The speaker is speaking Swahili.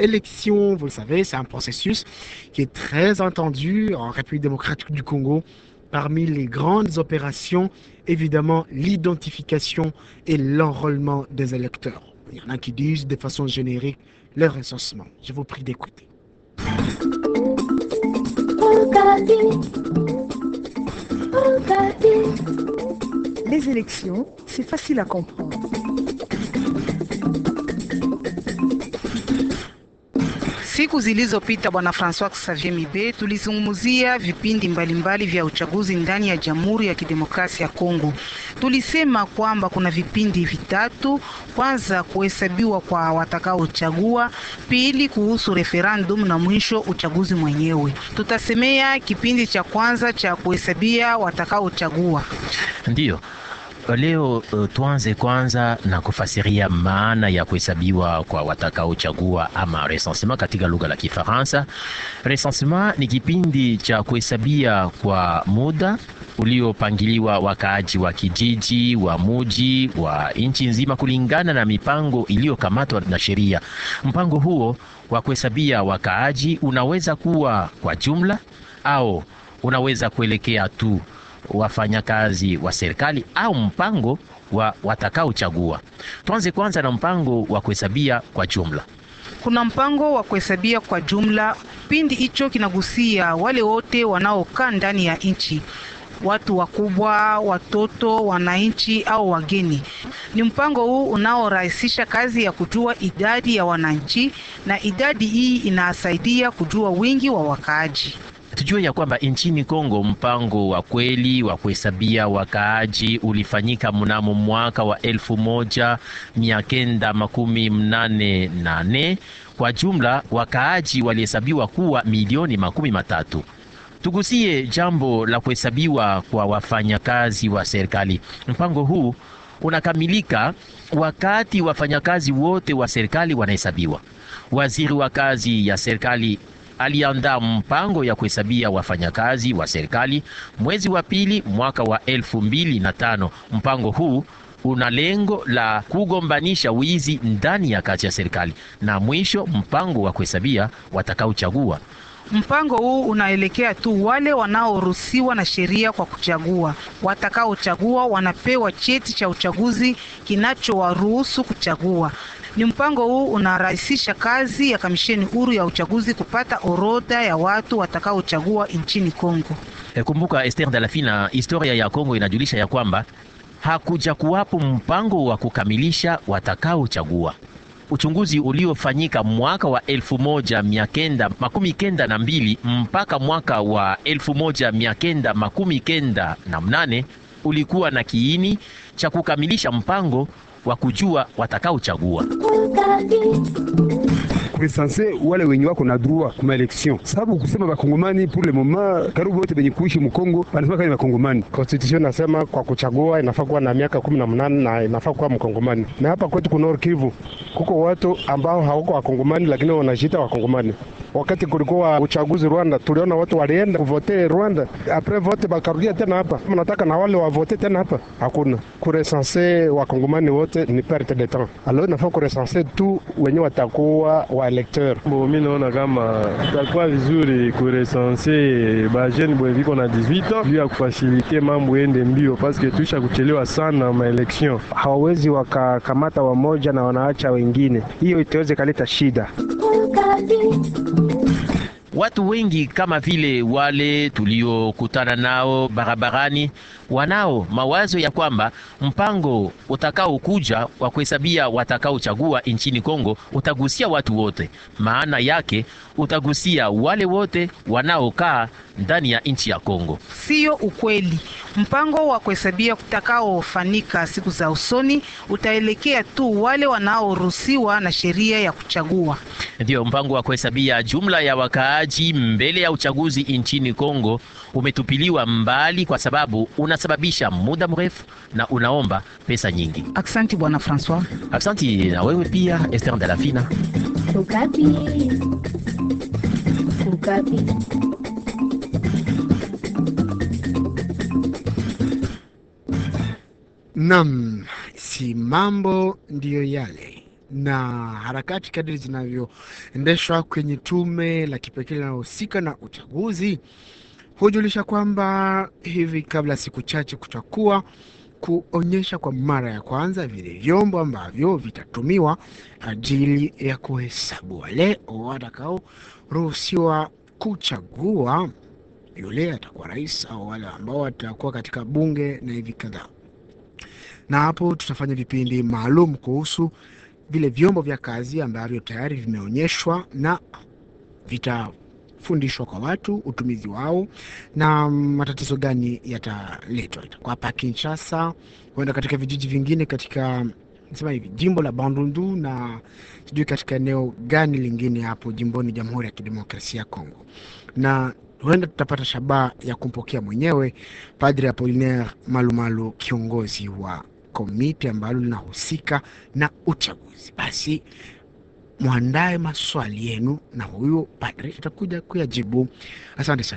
élection, vous le savez, c'est un processus qui est très attendu en République démocratique du Congo. Parmi les grandes opérations, évidemment, l'identification et l'enrôlement des électeurs. Il y en a qui disent de façon générique le recensement. Je vous prie d'écouter. Les élections, c'est facile à comprendre. Siku zilizopita Bwana Francois Xavier Mibe tulizungumzia vipindi mbalimbali vya uchaguzi ndani ya Jamhuri ya Kidemokrasia ya Kongo. Tulisema kwamba kuna vipindi vitatu: kwanza, kuhesabiwa kwa watakaochagua; pili, kuhusu referendum na mwisho uchaguzi mwenyewe. Tutasemea kipindi cha kwanza cha kuhesabia watakaochagua. Ndiyo. Leo uh, tuanze kwanza na kufasiria maana ya kuhesabiwa kwa watakaochagua ama recensement katika lugha la Kifaransa. Recensement ni kipindi cha kuhesabia kwa muda uliopangiliwa wakaaji wa kijiji, wa muji, wa nchi nzima kulingana na mipango iliyokamatwa na sheria. Mpango huo wa kuhesabia wakaaji unaweza kuwa kwa jumla au unaweza kuelekea tu wafanyakazi wa serikali au mpango wa watakaochagua. Tuanze kwanza na mpango wa kuhesabia kwa jumla. Kuna mpango wa kuhesabia kwa jumla. Kipindi hicho kinagusia wale wote wanaokaa ndani ya nchi, watu wakubwa, watoto, wananchi au wageni. Ni mpango huu unaorahisisha kazi ya kujua idadi ya wananchi, na idadi hii inasaidia kujua wingi wa wakaaji. Tujue ya kwamba nchini Kongo mpango wa kweli wa kuhesabia wakaaji ulifanyika mnamo mwaka wa elfu moja mia kenda makumi mnane nane. Kwa jumla wakaaji walihesabiwa kuwa milioni makumi matatu. Tugusie jambo la kuhesabiwa kwa wafanyakazi wa serikali. Mpango huu unakamilika wakati wafanyakazi wote wa serikali wanahesabiwa. Waziri wa kazi ya serikali aliandaa mpango ya kuhesabia wafanyakazi wa serikali mwezi wa pili mwaka wa elfu mbili na tano. Mpango huu una lengo la kugombanisha wizi ndani ya kazi ya serikali, na mwisho mpango wa kuhesabia watakaochagua. Mpango huu unaelekea tu wale wanaoruhusiwa na sheria kwa kuchagua. Watakaochagua wanapewa cheti cha uchaguzi kinachowaruhusu kuchagua. Ni mpango huu unarahisisha kazi ya kamisheni huru ya uchaguzi kupata orodha ya watu watakaochagua nchini Kongo. E, kumbuka Esther Dalafina, historia ya Kongo inajulisha ya kwamba hakuja kuwapo mpango wa kukamilisha watakaochagua. Uchunguzi uliofanyika mwaka wa elfu moja mia kenda makumi kenda na mbili mpaka mwaka wa elfu moja mia kenda makumi kenda na mnane ulikuwa na kiini cha kukamilisha mpango wa kujua watakaochagua kuresanse wale wenye wako na droit kuma election, sababu kusema bakongomani pour le moment karibu wote benye kuishi mkongo wanasema kama bakongomani. Constitution nasema kwa kuchagua inafaa kuwa na miaka kumi na mnane na inafaa kuwa mkongomani. Na hapa kwetu kuna Nord Kivu kuko watu ambao hawako wakongomani, lakini wanajiita wakongomani. Wakati kulikuwa uchaguzi Rwanda, tuliona watu walienda kuvote Rwanda, apres vote bakarudia tena hapa, nataka na wale wavote tena hapa. Hakuna kuresanse wakongomani wote, ni perte de temps. Alors inafaa kuresanse tu wenye watakuwa wa electeur. Bo, mi naona kama takuwa vizuri kuresanse bajeni bwe viko na 18 ans juu ya kufasilite mambo ende mbio, paske tuisha kuchelewa sana ma election. Hawawezi wakakamata wamoja na wanaacha wengine, hiyo itaweza kaleta shida. Watu wengi kama vile wale tuliokutana nao barabarani wanao mawazo ya kwamba mpango utakaokuja wa kuhesabia watakaochagua nchini Kongo utagusia watu wote. Maana yake utagusia wale wote wanaokaa ndani ya nchi ya Kongo. Siyo ukweli. Mpango wa kuhesabia utakaofanyika siku za usoni utaelekea tu wale wanaoruhusiwa na sheria ya kuchagua. Ndiyo, mpango wa kuhesabia jumla ya wakaaji mbele ya uchaguzi nchini Kongo umetupiliwa mbali kwa sababu unasababisha muda mrefu na unaomba pesa nyingi. Aksanti bwana Francois. Aksanti na wewe pia Esther Dalafina. Ukapi. Ukapi. Nam, si mambo ndiyo yale, na harakati kadri zinavyoendeshwa kwenye tume la kipekee linalohusika na uchaguzi hujulisha kwamba hivi kabla siku chache kutakuwa kuonyesha kwa mara ya kwanza vile vyombo ambavyo vitatumiwa ajili ya kuhesabu wale watakaoruhusiwa kuchagua yule atakuwa rais au wale ambao watakuwa katika bunge na hivi kadhaa. Na hapo tutafanya vipindi maalum kuhusu vile vyombo vya kazi ambavyo tayari vimeonyeshwa na vitafundishwa kwa watu utumizi wao na matatizo gani yataletwa. Itakuwa hapa Kinshasa, huenda katika vijiji vingine katika sema hivi jimbo la Bandundu na sijui katika eneo gani lingine hapo jimboni Jamhuri ya Kidemokrasia ya Kongo, na huenda tutapata shabaha ya kumpokea mwenyewe Padre Apollinaire Malumalu, kiongozi wa komiti ambalo linahusika na uchaguzi. Basi mwandae maswali yenu na huyo padre atakuja kuyajibu. Asante sana.